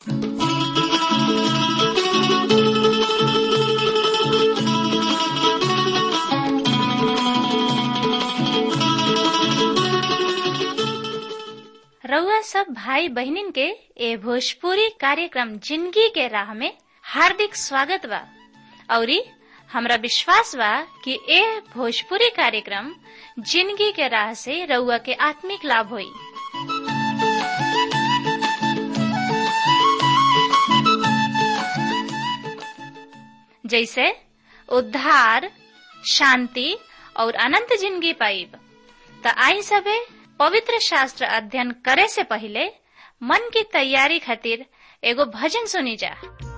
रउआ सब भाई बहनिन के ए भोजपुरी कार्यक्रम जिंदगी के राह में हार्दिक स्वागत बा औरी हमरा विश्वास बा कि ए भोजपुरी कार्यक्रम जिंदगी के राह से रउआ के आत्मिक लाभ होई जैसे उद्धार शांति और अनंत जिंदगी पाइब त आई सबे पवित्र शास्त्र अध्ययन करे से पहले मन की तैयारी खातिर एगो भजन सुनी जा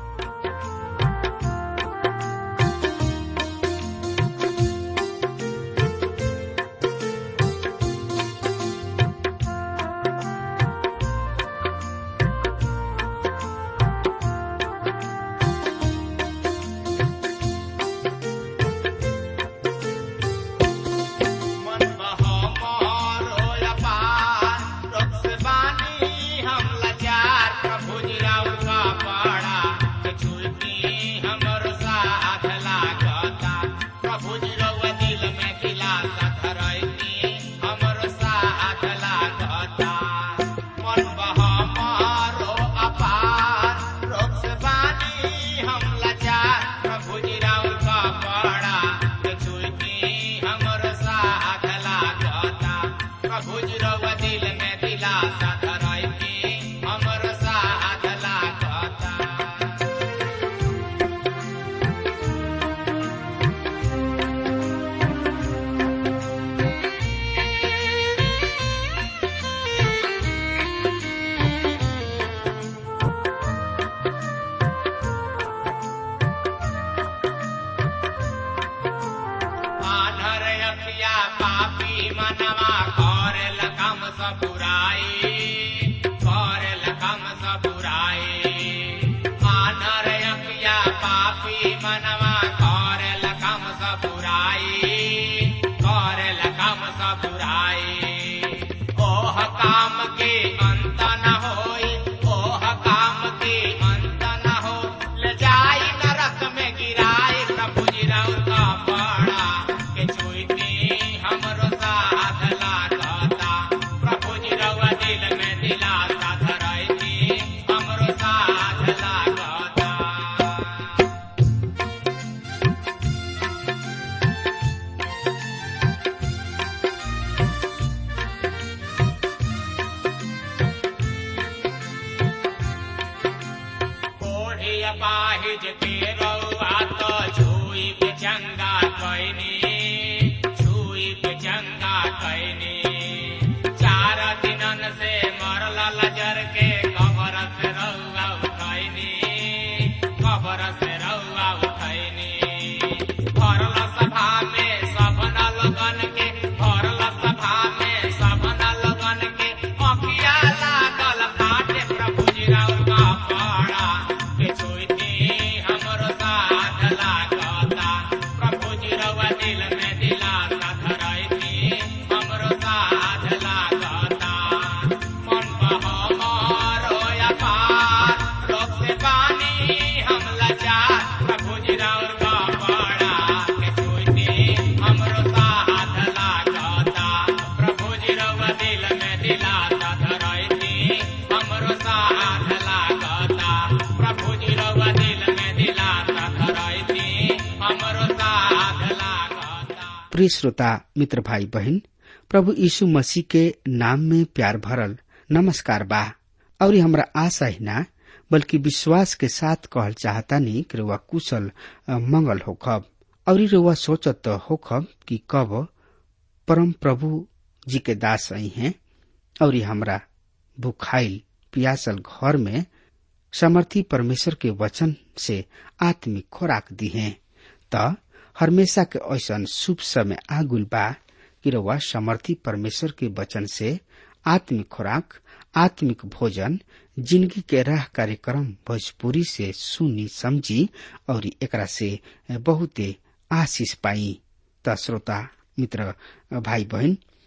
प्रिय श्रोता मित्र भाई बहन प्रभु यीशु मसीह के नाम में प्यार भरल नमस्कार बा और हमरा आशा ही ना बल्कि विश्वास के साथ कहल चाहता नहीं कि रुआ कुशल मंगल होखब और रुआ सोचत होखब कि कब परम प्रभु जी के दास आई हैं और हमरा भूखाइल पियासल घर में समर्थी परमेश्वर के वचन से आत्मिक खुराक दी है त हमेशा के ऐसा शुभ समय आगुल बा कि रउआ समर्थी परमेश्वर के वचन से आत्मिक खुराक आत्मिक भोजन जिंदगी के राह कार्यक्रम भोजपुरी से सुनी समझी और एकरा से बहुते आशीष पाई त श्रोता मित्र भाई बहन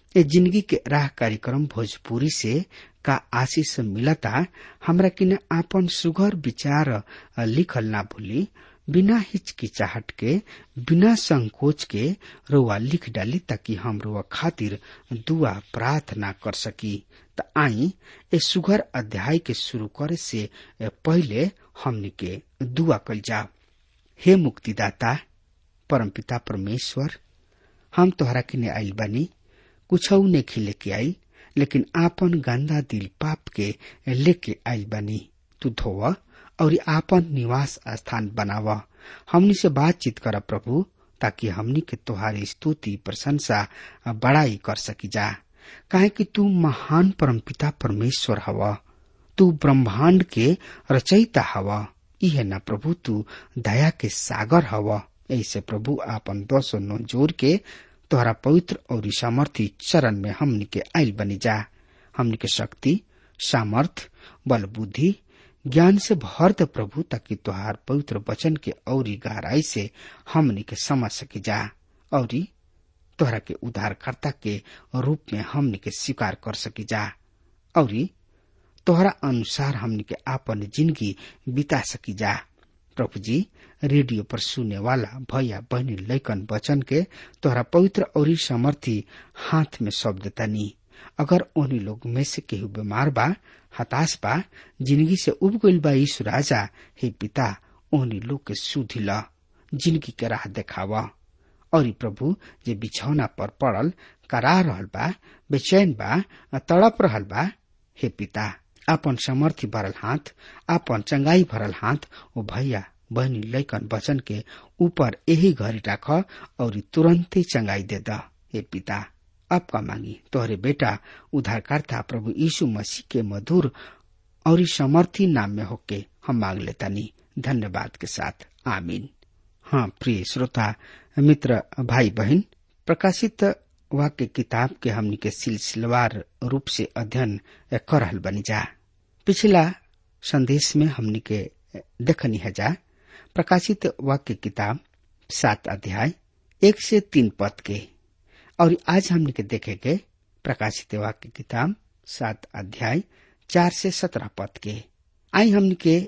ए जिंदगी के राह कार्यक्रम भोजपुरी से का आशीष मिलता हमरा किने आपन सुघर विचार लिखल ना भूली बिना हिचकिचाहट के बिना संकोच के रुआ लिख डाली ताकि हम रुआ खातिर दुआ प्रार्थना कर सकी त आई ए सुघर अध्याय के शुरू करे से पहले हमनी के दुआ कल जाओ हे मुक्तिदाता परमपिता परमेश्वर हम तोहरा किने आइल बानी कुछ नहीं लेके आई लेकिन आपन गंदा दिल पाप के लेके आइल बानी तू धोव और आपन निवास स्थान बनाव हमनी से बातचीत कर प्रभु ताकि हमनी के तोहारी स्तुति प्रशंसा बड़ाई कर सकी जा काहे कि तू महान परमपिता परमेश्वर हवा तू ब्रह्मांड के रचयिता हवा इहे न प्रभु तू दया के सागर हवा ऐसे प्रभु आपन दस नो जोर के तोहरा पवित्र और सामर्थी चरण में हमनी के आयल बनी जा हमनी के शक्ति सामर्थ बल बुद्धि ज्ञान से भर दे प्रभु ताकि तोहार पवित्र वचन के औरी गहराई से हमनी के समझ सकी जा और तोहरा के उद्धारकर्ता के रूप में हमनी के स्वीकार कर सकी जा और तोहरा अनुसार हमनी के आपन जिंदगी बिता सकी जा प्रभु जी रेडियो पर सुने वाला भैया बहनी लैकन वचन के तोहरा पवित्र और समर्थी हाथ में शब्द तनी अगर उन्हीं लोग में से केहू बीमार बा हताश बा जिंदगी से उब गईल बा यीशु राजा हे पिता उन्हीं लोग के सुधी ल जिंदगी के राह देखावा और प्रभु जे बिछौना पर पड़ल करा रहल बा बेचैन बा तड़प रहल बा हे पिता आपन समर्थी भरल हाथ आपन चंगाई भरल हाथ ओ भैया बहनी लैकन वचन के ऊपर यही घड़ी राख और तुरंते चंगाई दे द हे पिता अब का मांगी तोहरे बेटा उद्धारकर्ता प्रभु यीशु मसीह के मधुर और समर्थी नाम में होके हम मांग लेतानी धन्यवाद के साथ आमीन हाँ प्रिय श्रोता मित्र भाई बहन प्रकाशित वाक्य किताब के हमनी के सिलसिलेवार रूप से अध्ययन कर रहल बनी जा पिछला संदेश में हमनी के देखनी है जा प्रकाशित वाक्य किताब सात अध्याय एक से तीन पद के और आज हमने के देखेंगे प्रकाशित वाक्य किताब सात अध्याय चार से सत्रह पद के आई हमने के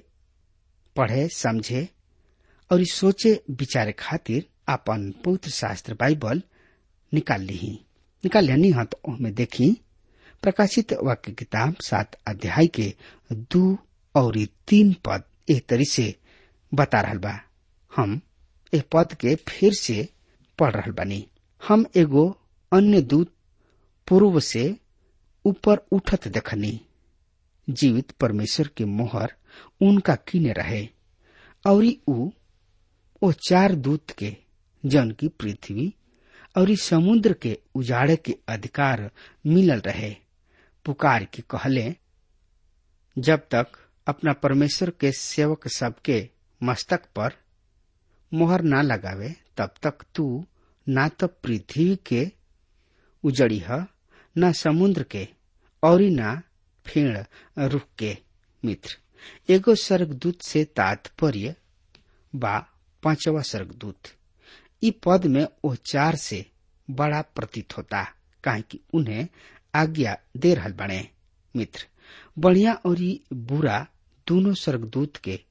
पढ़े समझे और सोचे विचारे खातिर अपन पवित्र शास्त्र बाइबल निकाल ली निकाल लेनी हाँ तो में देखी प्रकाशित वाक्य किताब सात अध्याय के दो और तीन पद एक तरी से बता रहल बा हम ए पद के फिर से पढ़ रहल बानी हम एगो अन्य दूत पूर्व से ऊपर उठत देखनी जीवित परमेश्वर के मोहर उनका किने रहे और ऊ ओ चार दूत के जन की पृथ्वी और समुद्र के उजाड़े के अधिकार मिलल रहे पुकार के कहले जब तक अपना परमेश्वर के सेवक सबके मस्तक पर मोहर ना लगावे तब तक तू ना तो पृथ्वी के उजड़ी है न समुद्र के और न फेड़ रुख के मित्र एगो स्वर्गदूत से तात्पर्य बा पांचवा स्वर्गदूत इ पद में वो चार से बड़ा प्रतीत होता काहे कि उन्हें आज्ञा दे रहल बने मित्र बढ़िया और बुरा दोनों स्वर्गदूत के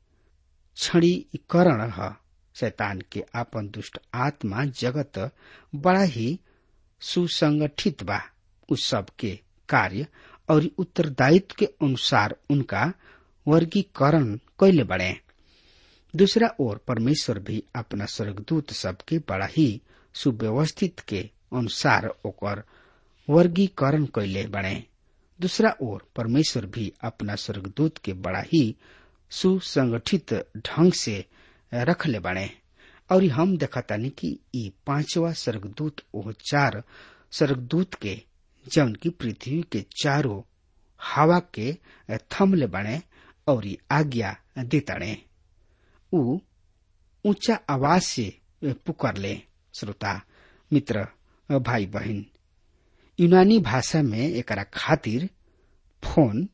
क्षणीकरण है शैतान के आपन दुष्ट आत्मा जगत बड़ा ही सुसंगठित बा उस सब के कार्य और उत्तरदायित्व के अनुसार उनका वर्गीकरण कैले बड़े दूसरा ओर परमेश्वर भी अपना स्वर्गदूत सबके बड़ा ही सुव्यवस्थित के अनुसार ओकर वर्गीकरण कैले बने दूसरा ओर परमेश्वर भी अपना स्वर्गदूत के बड़ा ही सुसंगठित ढंग से रखले बने और हम देखतानी कि ई पांचवा स्वर्गदूत ओह चार स्वर्गदूत के जौन की पृथ्वी के चारों हवा के थमले बने और आज्ञा देताड़े ऊ ऊंचा आवाज से पुकार ले श्रोता मित्र भाई बहन यूनानी भाषा में एकरा खातिर फोन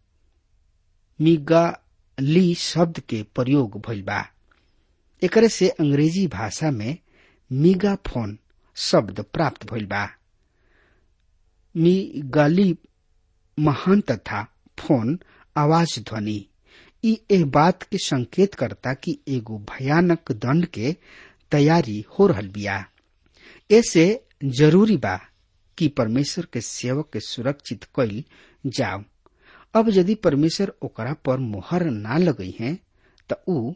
मिगाली शब्द के प्रयोग भइल बा एकरे से अंग्रेजी भाषा में मीगा फोन शब्द प्राप्त भइल बा मिगाली महान तथा फोन आवाज ध्वनि ई एह बात के संकेत करता कि एगो भयानक दंड के तैयारी हो रहल बिया ऐसे जरूरी बा कि परमेश्वर के सेवक के सुरक्षित कईल जाओ अब यदि परमेश्वर ओकरा पर मोहर ना लगई है त ऊ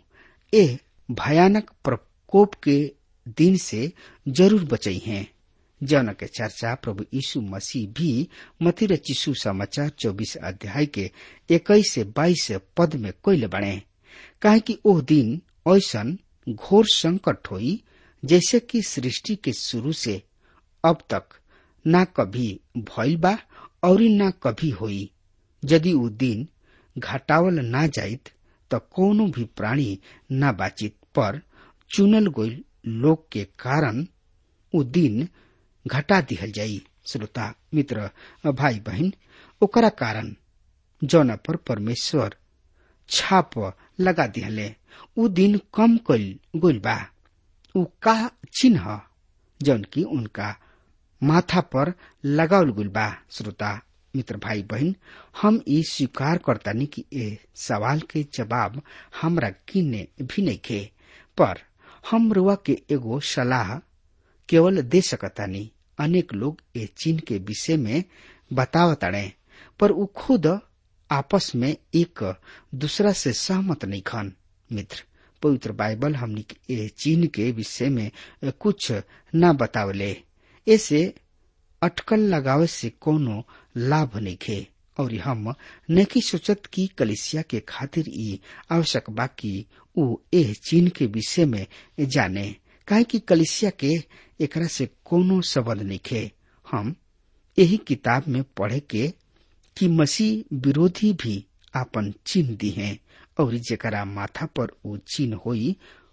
ए भयानक प्रकोप के दिन से जरूर बचई हैं जौन के चर्चा प्रभु यीशु मसीह भी मतिर चिशु समाचार चौबीस अध्याय के इक्कीस से बाईस पद में कोयले बने काहे कि ओह दिन ऐसन घोर संकट होई जैसे कि सृष्टि के शुरू से अब तक ना कभी भइल बा और ना कभी होई यदि ऊ दिन घटावल ना जाइत त कोनो भी प्राणी ना बाचित पर चुनल गईल लोग के कारण ऊ दिन घटा दिहल जाई श्रोता मित्र भाई बहन ओकरा कारण जौना पर परमेश्वर छाप लगा दिहले ऊ दिन कम कल गईल बा ऊ का चिन्ह जौन की उनका माथा पर लगावल गईल बा श्रोता मित्र भाई बहन हम ई स्वीकार करतानी कि ए सवाल के जवाब हमरा किन्ने भी नहीं खे पर हम रुआ के एगो सलाह केवल दे सकतानी अनेक लोग ए चिन्ह के विषय में बतावताड़े पर ऊ खुद आपस में एक दूसरा से सहमत नहीं खन मित्र पवित्र बाइबल हमनी ए चिन्ह के विषय में कुछ न बतावले ऐसे अटकल लगावे से कोनो लाभ नहीं खे और हम नहीं सोचत कि कलिसिया के खातिर ई आवश्यक बा कि ऊ एह चिन्ह के विषय में जाने काहे कि कलिसिया के एकरा से कोनो संबंध नहीं खे हम यही किताब में पढ़े के कि मसीह विरोधी भी आपन चिन्ह दी हैं और जेकरा माथा पर ऊ चिन्ह होई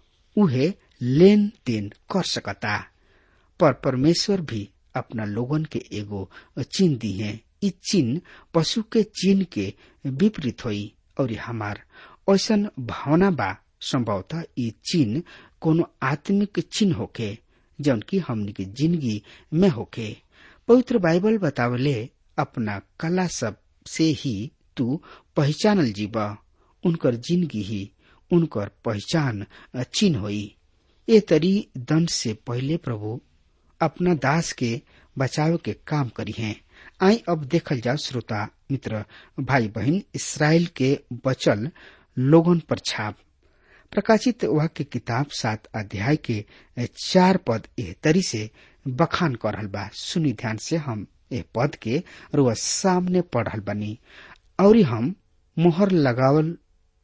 उहे लेन देन कर सकता पर परमेश्वर भी अपना लोगन के एगो चिन्ह दी है इ चिन्ह पशु के चिन्ह के विपरीत होई और हमार ऐसन भावना बा संभवतः इ चिन्ह कोनो आत्मिक चिन्ह होके जौन की हमनी के जिंदगी में होके पवित्र बाइबल बतावले अपना कला सब से ही तू पहचानल जीवा उनकर जिंदगी ही उनकर पहचान चिन्ह होई ए तरी दंड से पहले प्रभु अपना दास के बचाव के काम करी हैं आई अब देखल जाओ श्रोता मित्र भाई बहन इसराइल के बचल लोगन पर छाप प्रकाशित वाक्य किताब सात अध्याय के चार पद एह तरी से बखान कर रहल बा सुनी ध्यान से हम ए पद के रुआ सामने पढ़ल बनी और हम मोहर लगावल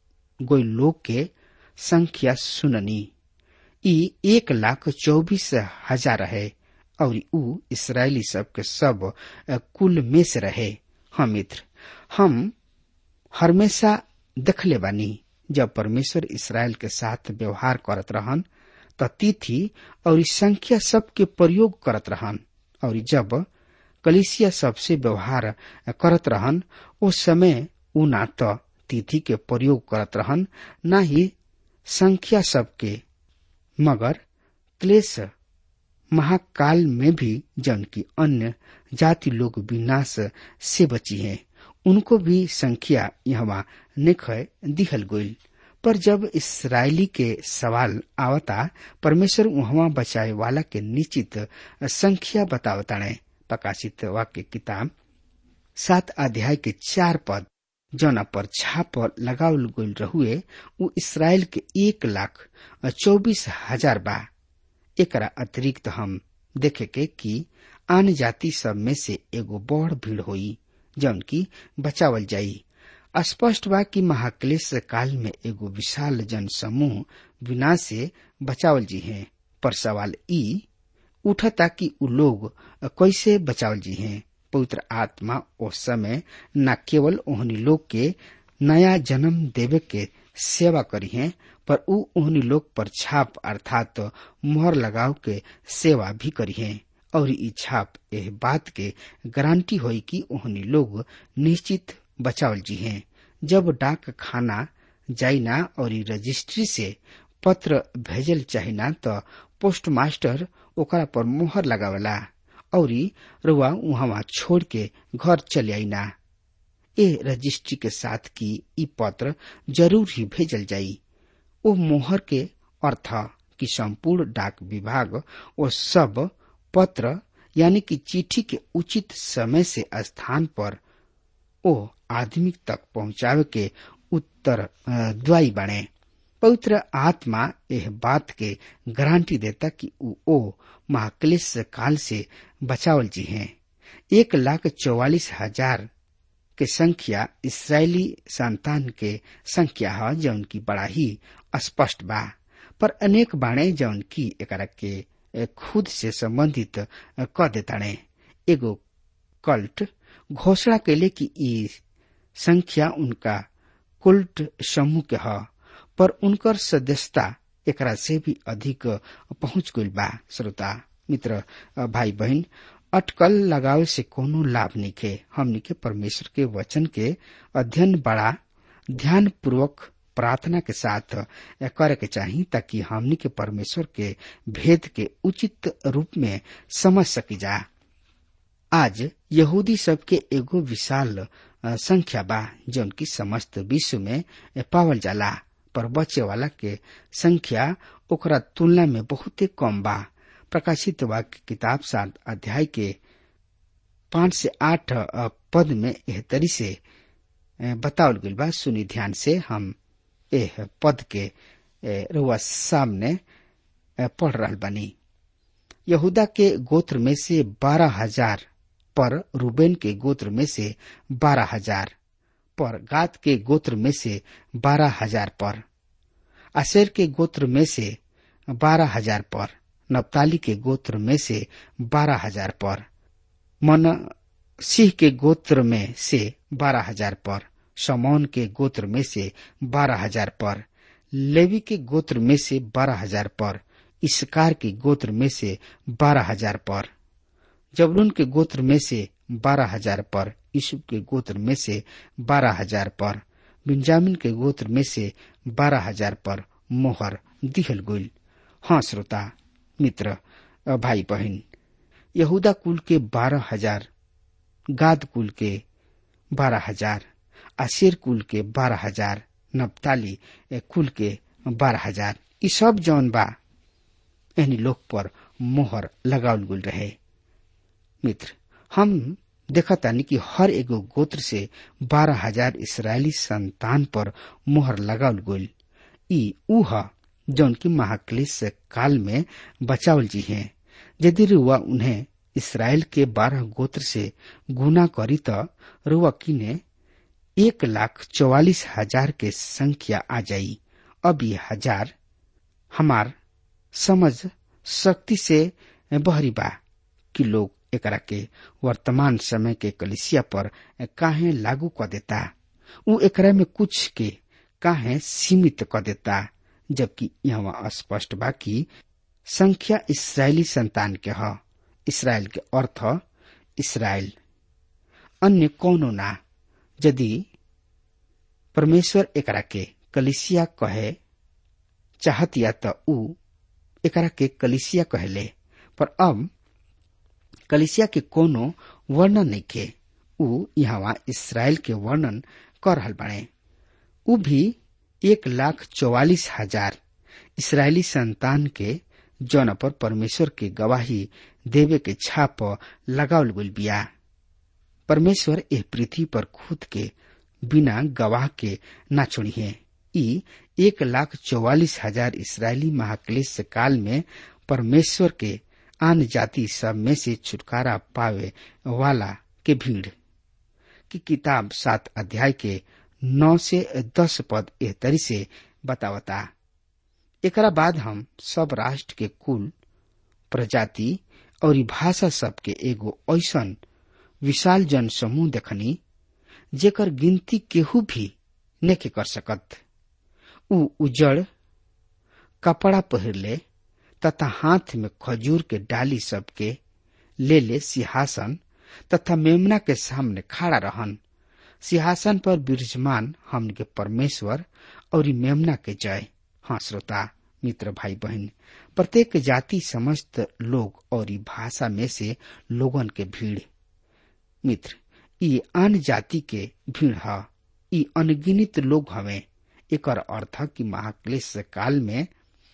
गोई लोग के संख्या सुननी ई एक लाख चौबीस हजार रहे और ऊ इसराइली सब के सब कुल में से रहे हम मित्र हम हमेशा देखले बानी जब परमेश्वर इसराइल के साथ व्यवहार करत रहन त तिथि और संख्या सब के प्रयोग करत रहन और जब कलिसिया सबसे व्यवहार करत रहन उस समय ऊ ना तो तिथि के प्रयोग करत रहन न ही संख्या सबके मगर क्लेश महाकाल में भी जन की अन्य जाति लोग विनाश से बची हैं उनको भी संख्या यहाँ निख दिखल गईल पर जब इसराइली के सवाल आवता परमेश्वर वहां बचाए वाला के निश्चित संख्या बतावताणे प्रकाशित वाक्य किताब सात अध्याय के चार पद जौना पर छाप लगावल गईल रहुए उ इसराइल के एक लाख चौबीस हजार बा एकरा अतिरिक्त हम देखे के कि आन जाति सब में से एगो बड़ भीड़ होई जौन की बचावल जाई स्पष्ट बा कि महाक्लेश काल में एगो विशाल जन समूह विनाश से बचावल जी हैं पर सवाल ई उठता कि उ लोग कैसे बचावल जी हैं पवित्र आत्मा उस समय न केवल ओहनी लोग के नया जन्म देवे के सेवा करी है पर उ ओहनी लोग पर छाप अर्थात तो मोहर लगाव के सेवा भी करी है और ई छाप एह बात के गारंटी होई कि ओहनी लोग निश्चित बचावल जी हैं जब डाक खाना जाइना और रजिस्ट्री से पत्र भेजल चाहिना तो पोस्ट मास्टर ओकरा पर मोहर लगावला और रुआ वहां छोड़ के घर चले आई ना ए रजिस्ट्री के साथ की ई पत्र जरूर ही भेजल जाई ओ मोहर के अर्थ कि संपूर्ण डाक विभाग वो सब पत्र यानी कि चिट्ठी के उचित समय से स्थान पर ओ आदमी तक पहुंचावे के उत्तर द्वाई बने पवित्र आत्मा यह बात के गारंटी देता कि उ ओ महाक्लेश काल से बचावल जी हैं एक लाख चौवालीस हजार के संख्या इसराइली संतान के संख्या है जौन की बड़ा ही स्पष्ट बा पर अनेक बाणे जौन की एकरा के खुद से संबंधित क देताणे एगो कल्ट घोषणा कैले कि ई संख्या उनका कुल्ट समूह के ह पर उनकर सदस्यता एकरा से भी अधिक पहुंच गई बा श्रोता मित्र भाई बहन अटकल लगावे से कोनो लाभ नहीं हमनी के परमेश्वर के वचन के अध्ययन बड़ा ध्यान पूर्वक प्रार्थना के साथ करे के चाही ताकि हमनी के परमेश्वर के भेद के उचित रूप में समझ सकी जा आज यहूदी सब के एगो विशाल संख्या बा जौन की समस्त विश्व में पावल जाला पर बचे वाला के संख्या ओकरा तुलना में बहुते कम बा प्रकाशित वाक्य किताब सात अध्याय के पांच से आठ पद में एह तरी से बतावल गई बा सुनी ध्यान से हम एह पद के रुआ सामने पढ़ रहा बनी यहूदा के गोत्र में से बारह हजार पर रूबेन के गोत्र में से बारह हजार पर गात के गोत्र में से बारह हजार पर अशेर के गोत्र में से बारह हजार पर नप्ताली के गोत्र में से बारह हजार पर मन सिंह के गोत्र में से बारह हजार पर समौन के गोत्र में से बारह हजार पर लेवी के गोत्र में से बारह हजार पर इसकार के गोत्र में से बारह हजार पर जबरून के गोत्र में से बारह हजार पर यूसुफ के गोत्र में से बारह हजार पर बिंजामिन के गोत्र में से बारह हजार पर मोहर दिहल गुल हाँ श्रोता मित्र भाई बहन यहूदा कुल के बारह हजार गाद कुल के बारह हजार आशिर कुल के बारह हजार नबताली कुल के बारह हजार ये सब जौन बा एहनी लोग पर मोहर लगावल गुल रहे मित्र हम देखा तानी कि हर एगो गोत्र से बारह हजार इसराइली संतान पर मोहर लगावल गुल ई ऊ ह जौन की महाक्लेश काल में बचावल जी हैं यदि रुआ उन्हें इसराइल के बारह गोत्र से गुना करी तो रुआ किने एक लाख चौवालीस हजार के संख्या आ जाई अब ये हजार हमार समझ शक्ति से बहरी बा कि लोग एकरा के वर्तमान समय के कलिसिया पर काहे लागू क देता उ एकरा में कुछ के काहे सीमित क देता जबकि यहाँ स्पष्ट बा कि संख्या इसराइली संतान के ह इसराइल के अर्थ इसराइल अन्य कौनो ना यदि परमेश्वर एकरा के कलिसिया कहे चाहत या त ऊ एकरा के कलिसिया कहले पर अब कलिसिया के कोनो वर्णन नहीं के ऊ यहाँ इसराइल के वर्णन कर रहल बाड़े ऊ भी एक लाख चौवालीस हजार इसराइली संतान के जौन पर परमेश्वर के गवाही देवे के छाप लगावल गल बिया परमेश्वर एह पृथ्वी पर खुद के बिना गवाह के ना छोड़ी है ई एक लाख चौवालीस हजार इसराइली महाक्लेश काल में परमेश्वर के आन जाति सब में से छुटकारा पावे वाला के भीड़ की किताब सात अध्याय के नौ से दस पद एह तरी से बतावता एकरा बाद हम सब राष्ट्र के कुल प्रजाति और भाषा सब के एगो ऐसन विशाल जन समूह देखनी जेकर गिनती केहू भी नेके कर सकत उ उजड़ कपड़ा पहिरले तथा हाथ में खजूर के डाली सबके ले ले सिंहासन तथा मेमना के सामने खड़ा रहन सिंहासन पर विराजमान हमन के परमेश्वर और मेमना के जय हाँ श्रोता मित्र भाई बहन प्रत्येक जाति समस्त लोग और ई भाषा में से लोगन के भीड़ मित्र ई अन्य जाति के भीड़ ह ई अनगिनित लोग हवे एकर अर्थ कि महाक्लेश काल में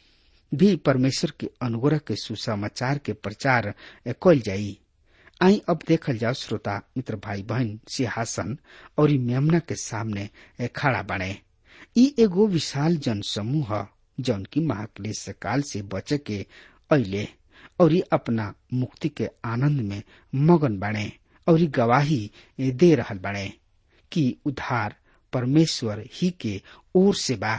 भी परमेश्वर के अनुग्रह के सुसमाचार के प्रचार कल जाई आई अब देखल जाओ श्रोता मित्र भाई बहन सिंहासन और मेमना के सामने खड़ा बने ई एगो विशाल जन समूह जौन की महाक्लेश काल से बचे के अले और अपना मुक्ति के आनंद में मगन बने और गवाही दे रहल बने कि उद्धार परमेश्वर ही के ओर से बा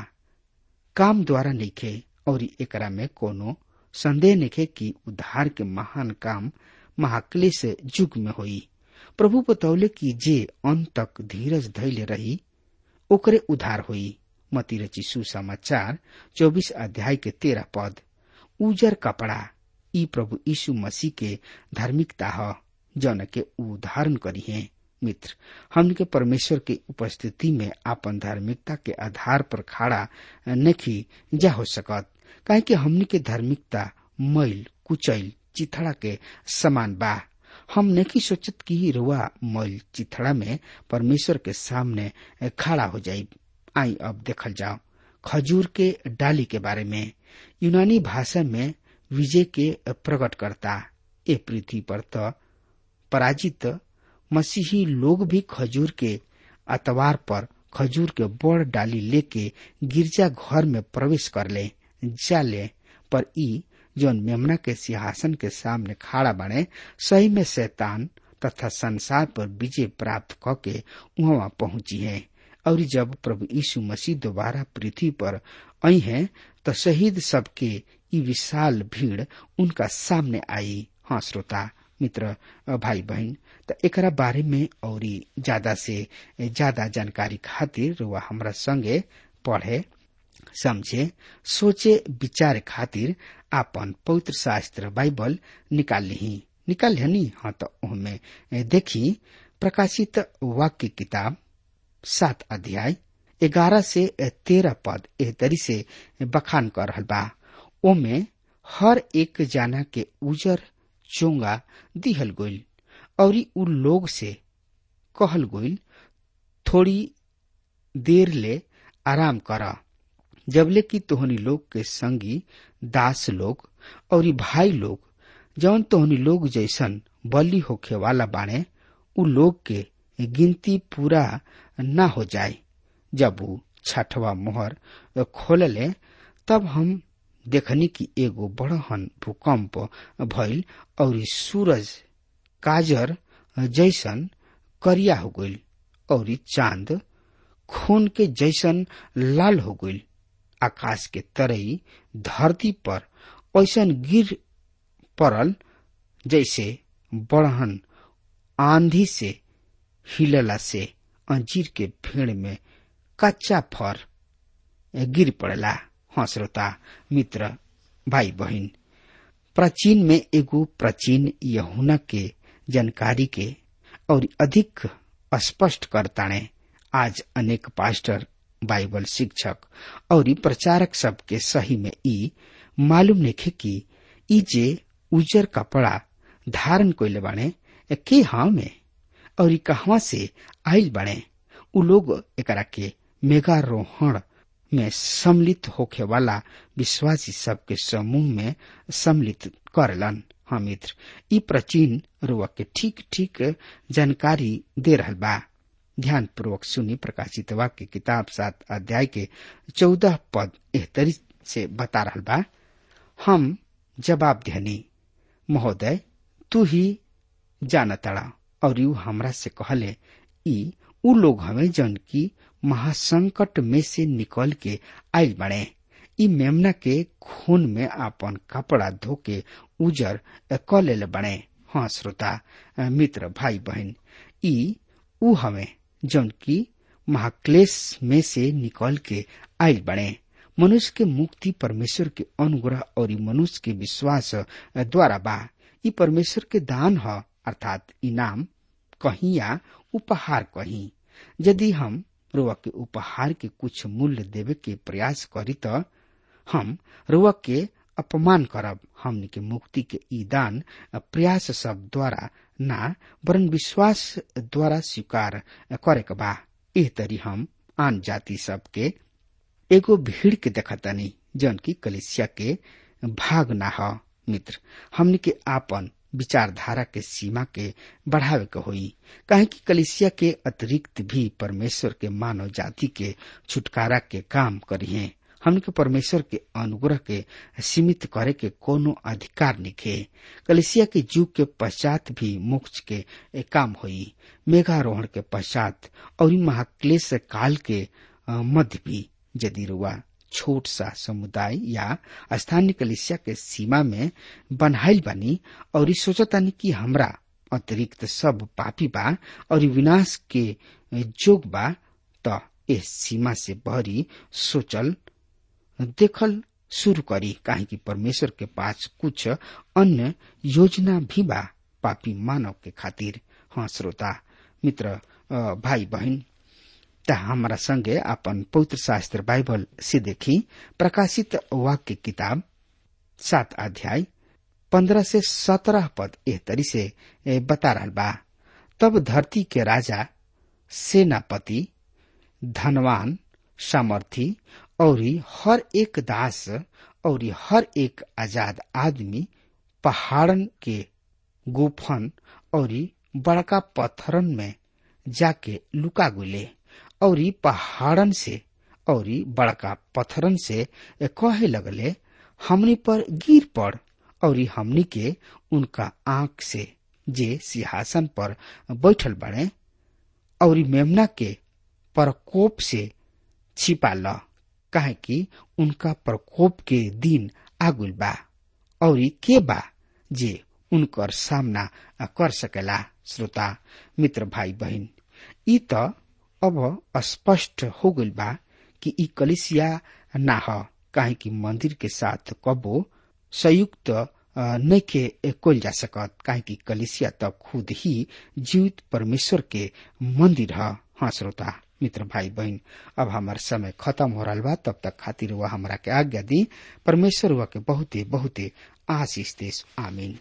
काम द्वारा नइखे और एकरा में कोनो संदेह नइखे कि उद्धार के महान काम महाक्लेश युग में होई प्रभु बतौले कि जे अंत तक धीरज धैले रही ओकरे उद्धार होई मती रची सुसमाचार चौबीस अध्याय के तेरह पद उजर कपड़ा ई प्रभु यीशु मसीह के धार्मिकता ह जौन के उदाहरण करी है मित्र हमन के परमेश्वर के उपस्थिति में आपन धार्मिकता के आधार पर खड़ा नहीं जा हो सकत काहे कि हमनी के धार्मिकता मैल कुचैल चिथड़ा के समान बा हम नहीं सोचत कि रुआ मैल चिथड़ा में परमेश्वर के सामने खड़ा हो जाये आई अब देखल जाओ खजूर के डाली के बारे में यूनानी भाषा में विजय के प्रकट करता ए पृथ्वी पर तो पराजित मसीही लोग भी खजूर के अतवार पर खजूर के बड़ डाली लेके गिरजा घर में प्रवेश कर ले जाले पर ई जौन मेमना के सिंहासन के सामने खड़ा बने सही में शैतान तथा संसार पर विजय प्राप्त करके वहां पहुंची है और जब प्रभु यीशु मसीह दोबारा पृथ्वी पर आई है तो शहीद सबके ई विशाल भीड़ उनका सामने आई हाँ श्रोता मित्र भाई बहन तो एकरा बारे में और ज्यादा से ज्यादा जानकारी खातिर वह हमरा संगे पढ़े समझे सोचे विचार खातिर आपन पवित्र शास्त्र बाइबल निकाल ली निकाल ली हाँ तो उनमें देखी प्रकाशित वाक्य किताब सात अध्याय ग्यारह से तेरह पद एह तरी से बखान कर रहल बा ओमे हर एक जाना के उजर चोंगा दिहल गोइल और उ लोग से कहल गोइल थोड़ी देर ले आराम कर जबले कि तोहनी लोग के संगी दास लोग और भाई लोग जौन तोहनी लोग जैसन बलि होखे वाला बाणे उ लोग के गिनती पूरा न हो जाए जब वो छठवा मोहर खोलले तब हम देखनी कि एगो बड़हन भूकंप भइल और सूरज काजर जैसन करिया हो गइल और चांद खून के जैसन लाल हो गइल आकाश के तरई धरती पर ऐसन गिर पड़ल जैसे बड़हन आंधी से हिलला से अंजीर के भेड़ में कच्चा फर गिर पड़ला हाँ श्रोता मित्र भाई बहन प्राचीन में एगो प्राचीन यहुना के जानकारी के और अधिक स्पष्ट करताणे आज अनेक पास्टर बाइबल शिक्षक और प्रचारक सबके सही में ई मालूम नहीं कि ई जे उजर कपड़ा धारण कोइले बाणे के हाँ में और कहवा से आयल बने उ लोग एकरा के मेगारोहण में सम्मिलित होखे वाला विश्वासी सबके समूह में सम्मिलित करलन हाँ मित्र ई प्राचीन रुआ के ठीक ठीक जानकारी दे रहल बा ध्यान पूर्वक सुनी प्रकाशित वाक्य किताब सात अध्याय के चौदह पद एहतरी से बता रहल बा हम जवाब देनी महोदय तू ही जानतड़ा और यू हमरा से कहले ई उ लोग हमें जन की महासंकट में से निकल के आयल बने ई मेमना के खून में आपन कपड़ा धो के उजर क ले बने हाँ श्रोता मित्र भाई बहन ई उ हमें जौन की महाक्लेश में से निकल के आयल बने मनुष्य के मुक्ति परमेश्वर के अनुग्रह और मनुष्य के विश्वास द्वारा बा ई परमेश्वर के दान ह अर्थात इनाम कहीं या उपहार कहीं यदि हम रुआ के उपहार के कुछ मूल्य देवे के प्रयास करी तो हम रुआ के अपमान करब हमनी के मुक्ति के ई दान प्रयास सब द्वारा ना वरन विश्वास द्वारा स्वीकार करे के बा एह तरी हम आन जाति सब के एगो भीड़ के देखतानी जन की कलिसिया के भाग ना ह मित्र हमनी के आपन विचारधारा के सीमा के बढ़ावे के होई काहे कि कलिसिया के अतिरिक्त भी परमेश्वर के मानव जाति के छुटकारा के काम करिए हमने के परमेश्वर के अनुग्रह के सीमित करे के कोनो अधिकार निखे कलिसिया के युग के पश्चात भी मोक्ष के काम होई मेघारोहण के पश्चात और महाक्लेश काल के मध्य भी यदि रुआ छोट सा समुदाय या स्थानीय कलिसिया के सीमा में बनाइल बानी और सोचतानी कि हमरा अतिरिक्त सब पापी बा और विनाश के जोग बा त इस सीमा से बहरी सोचल देखल शुरू करी काहे कि परमेश्वर के पास कुछ अन्य योजना भी बा पापी मानव के खातिर हाँ श्रोता मित्र भाई बहन त हमारा संगे अपन पवित्र शास्त्र बाइबल से देखी प्रकाशित वाक्य किताब सात अध्याय पंद्रह से सत्रह पद एह तरी से बता रहा बा तब धरती के राजा सेनापति धनवान सामर्थी और हर एक दास और हर एक आजाद आदमी पहाड़न के गुफन और बड़का पत्थरन में जाके लुका गुले और पहाड़न से और बड़का पत्थरन से कहे लगले हमनी पर गिर पड़ और हमनी के उनका आंख से जे सिंहासन पर बैठल बड़े और मेमना के प्रकोप से छिपा ल काहे कि उनका प्रकोप के दिन आगुल बा और के बा जे उनकर सामना कर सकेला श्रोता मित्र भाई बहन ई त अब स्पष्ट हो गइल बा कि ई कलिसिया ना ह काहे कि मंदिर के साथ कबो संयुक्त नइखे कोल जा सकत काहे कि कलिसिया त खुद ही जीवित परमेश्वर के मंदिर ह हाँ श्रोता मित्र भाई बहन अब हमार समय खत्म हो रहा बा तब तक खातिर वह हमरा के आज्ञा दी परमेश्वर वह के बहुते बहुते आशीष देश आमीन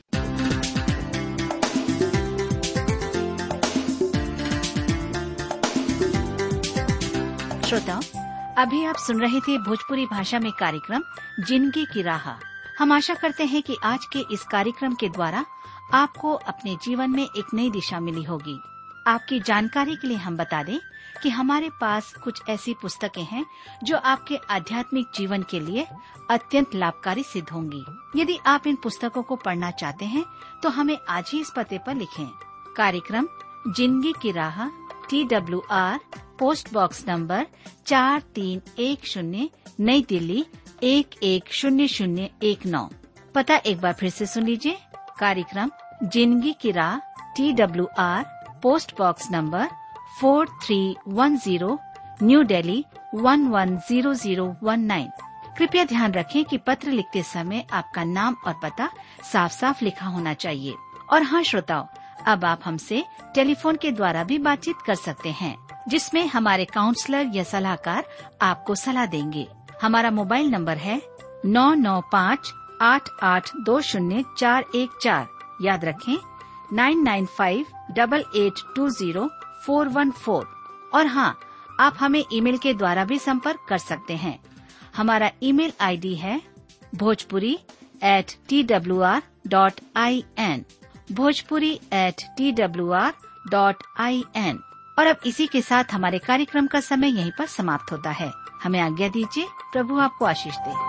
श्रोताओं अभी आप सुन रहे थे भोजपुरी भाषा में कार्यक्रम जिंदगी की राह हम आशा करते हैं कि आज के इस कार्यक्रम के द्वारा आपको अपने जीवन में एक नई दिशा मिली होगी आपकी जानकारी के लिए हम बता दें कि हमारे पास कुछ ऐसी पुस्तकें हैं जो आपके आध्यात्मिक जीवन के लिए अत्यंत लाभकारी सिद्ध होंगी यदि आप इन पुस्तकों को पढ़ना चाहते हैं तो हमें आज ही इस पते पर लिखें कार्यक्रम जिंदगी की राह T W R post box number चार तीन एक शून्य नई दिल्ली एक एक शून्य शून्य एक नौ पता एक बार फिर से सुन लीजिए कार्यक्रम जिंदगी की राह T W R post box number four three one zero New Delhi one one zero zero one nine कृपया ध्यान रखें कि पत्र लिखते समय आपका नाम और पता साफ साफ लिखा होना चाहिए और हाँ श्रोताओं अब आप हमसे टेलीफोन के द्वारा भी बातचीत कर सकते हैं जिसमें हमारे काउंसलर या सलाहकार आपको सलाह देंगे हमारा मोबाइल नंबर है नौ नौ पाँच आठ आठ दो शून्य चार एक चार याद रखें nine nine five double eight two zero four one four और हाँ आप हमें ईमेल के द्वारा भी संपर्क कर सकते हैं हमारा ईमेल आईडी है Bhojpuri at T W R dot I N Bhojpuri at T W R dot I N और अब इसी के साथ हमारे कार्यक्रम का समय यहीं पर समाप्त होता है हमें आज्ञा दीजिए प्रभु आपको आशीष दे